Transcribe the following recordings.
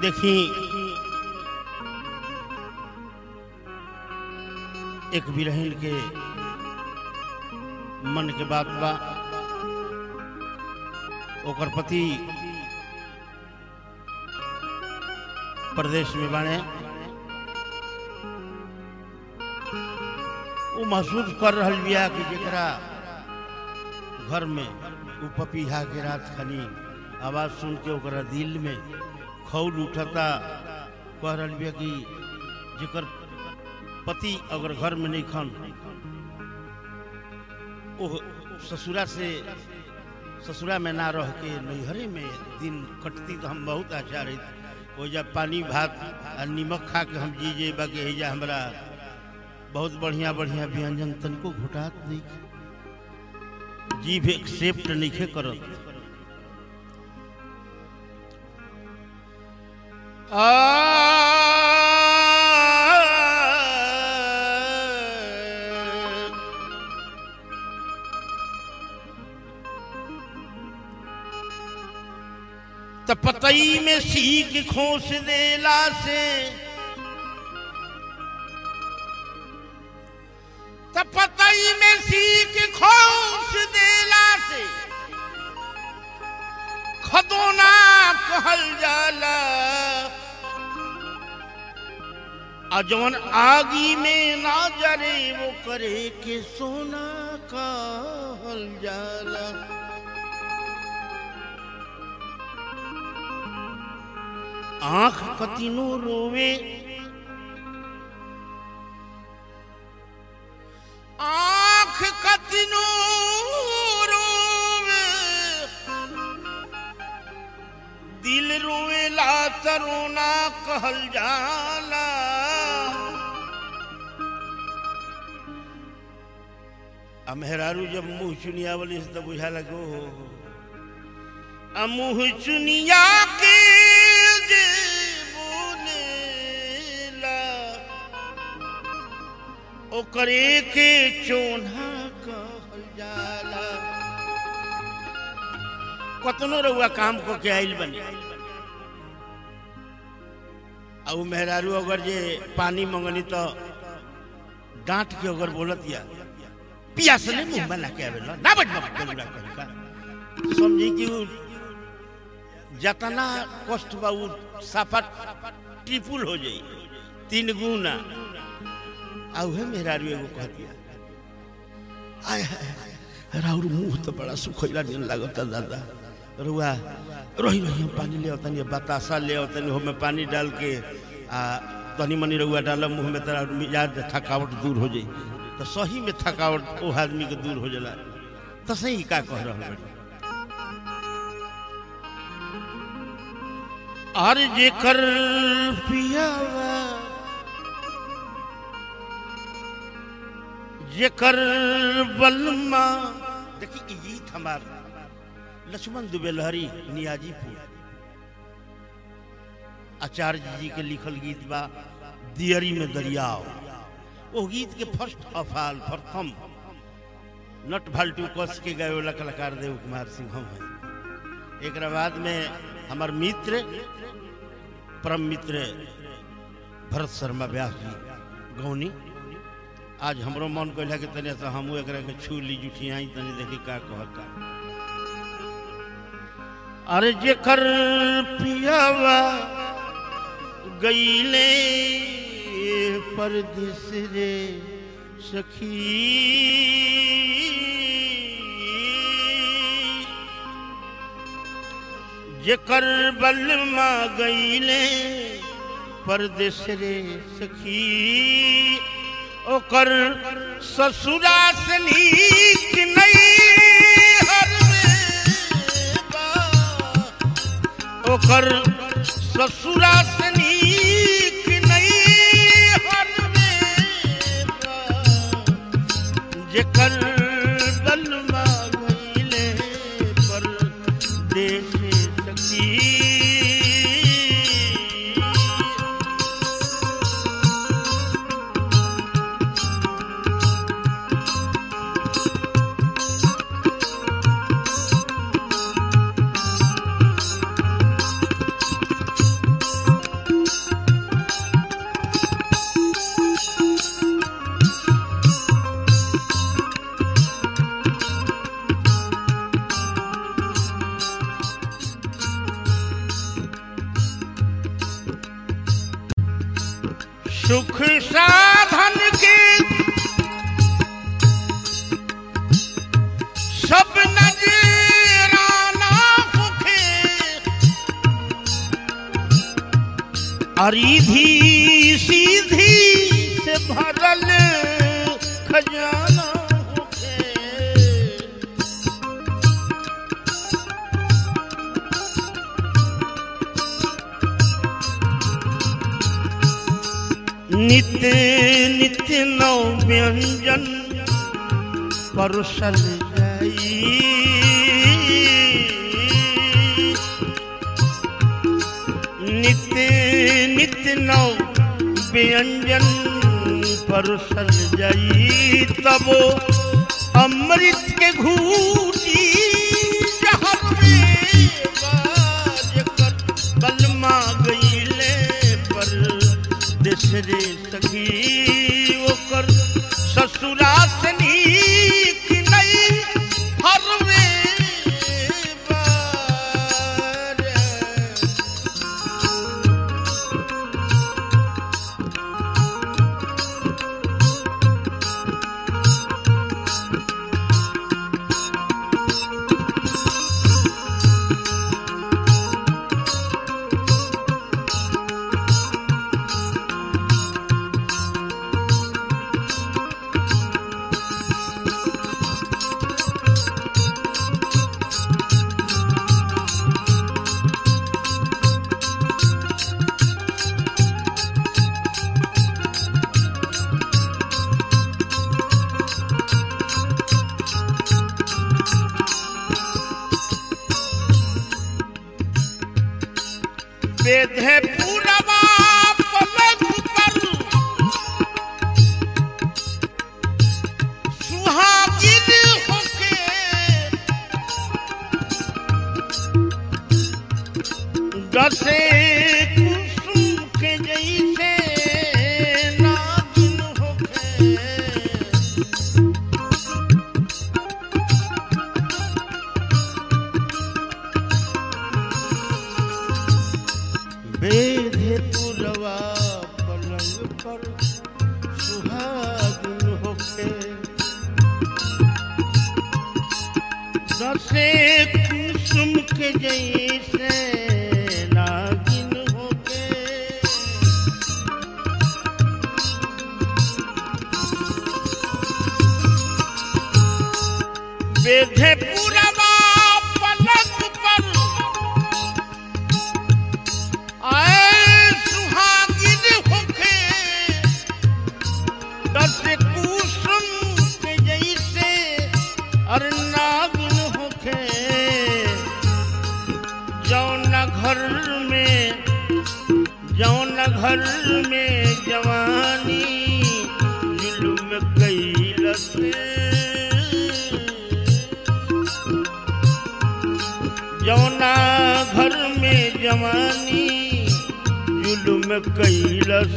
देखी एक बिरहिन के मन के बात बा ओकर पति प्रदेश में बाने वो महसूस कर रहल बिया कि जेकरा घर में उ पपीहा के रात खनी आवाज सुन के ओकरा दिल में खौल उठता कह रहल बिया कि जेकर पति अगर घर में नहीं खन ओ ससुरा से ससुरा में ना रह के नैहरे में दिन कटती तो हम बहुत अच्छा रही वो जब पानी भात आ निमक खा के हम जी जे बाकी हैजा हमरा बहुत बढ़िया बढ़िया व्यंजन तनिको घुटात नहीं जीभ एक्सेप्ट नहीं करत त पतई में सीख खोस देला से त पतई में सीख खोस देला से खदोना कहल जाला आ जवन आगी में ना जरे वो करे के सोना कहल जाला आंख कतिनो रोवे आंख कतिनो रोवे दिल रोवेला तरोना कहल जाला आ मेहरारू जब मुंह चुनिया वाली से तो बुझा लगो आ मुंह चुनिया के जे बोलेला ओकरे के चोन्हा कहल जाला कतनो रउआ काम को के आइल बनी आ उ मेहरारू अगर जे पानी मंगनी तो डांट के अगर बोलत या पियास ने मुंह में लाके आवेला ना बज बज बोलूला कहीं का समझी कि उ जतना कष्ट बा उ साफा ट्रिपुल हो जाई तीन गुना आ उहे मेहरारू एगो कह दिया आय हाय हाय, राउर मुंह तो बड़ा सुखैला दिन लागता दादा रुआ रही रही हम पानी ले तनी बतासा ले तनी हो में पानी डाल के आ तनी मनी रुआ डाल मुंह में तरा मिजाज थकावट दूर हो जाई तो सही में थकावट ओ आदमी के दूर हो जाला तो सही का कह रहल बड़ी और जेकर पियावा जेकर बलमा देखी ई गीत हमार लक्ष्मण दुबे लहरी नियाजीपुर आचार्य जी के लिखल गीत बा दियरी में दरियाव वो गीत के फर्स्ट अफाल प्रथम नट भाल्टू कस के गए वाला कलाकार देव कुमार सिंह हम हैं एक बाद में हमार मित्र परम मित्र भरत शर्मा व्यास जी गौनी आज हमरो मन कहला कि तनी से हमू एकरा के छू ली जुठियाई तनी देखी का कहता अरे जेकर पियावा गईले परदेस रे सखी जेकर बलमा गईले परदेस रे सखी ओकर ससुरा से नीक नहीं हर ओकर ससुरा से नीक नहीं हर जेकर बलमा गईले पर देश सखी सुख साधन के सब नजराना होखे अरीधी सीधी से भरल खजाना होखे नित्य नित्य नौ व्यंजन परुषल जाई नित्य नित्य नौ व्यंजन परुषल जाई तब अमृत के घूटी जहर में बाज कर बलमा गईले पर देसरे सखी ओकर ससुरा से नीक नहीं हरवे बार बेधे पूरवा पलक पर सुहागिन होके दसे कुसुम के जैसे नागिन होके बेधे पुरवा पलंग पर सुहागिन होके दसे कुसुम के जैसे नागिन होके बेधे पुरवा पलंग पर आए सुहागिन होके दस कुसुम के जैसे अर नागिन होके जौन घर में जौन घर में जवानी जुल्म कैलस जौना घर में जवानी जुल्म कैलस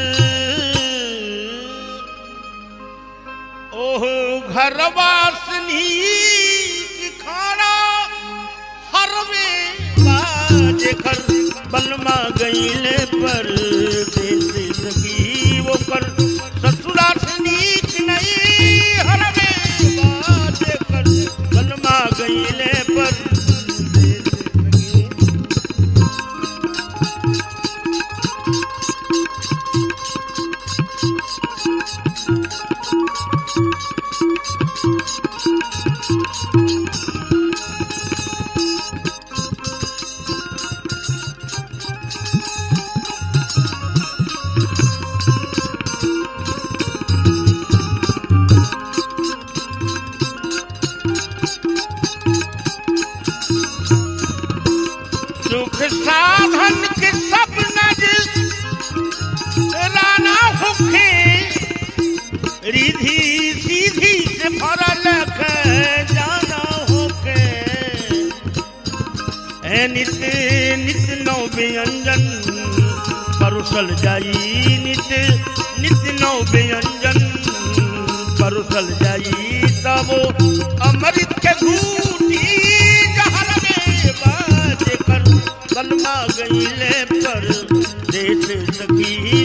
ओह घरवासनी की खाना हरवे बाजे घर बलमा गईले पर देश सकी वो कर ससुरा से नीक नहीं हरवे बाजे कर बलमा गईले पर देश सकी सुख साधन के सब नज राना होखे रिधि सीधी से भरल जाना होके ए नित्य नित्य नौ व्यंजन परुसल जाई नित्य नित्य नौ व्यंजन परुसल जाई तब अमृत के घूटी जहर में बाज कर बलमा गईले पर देश सखी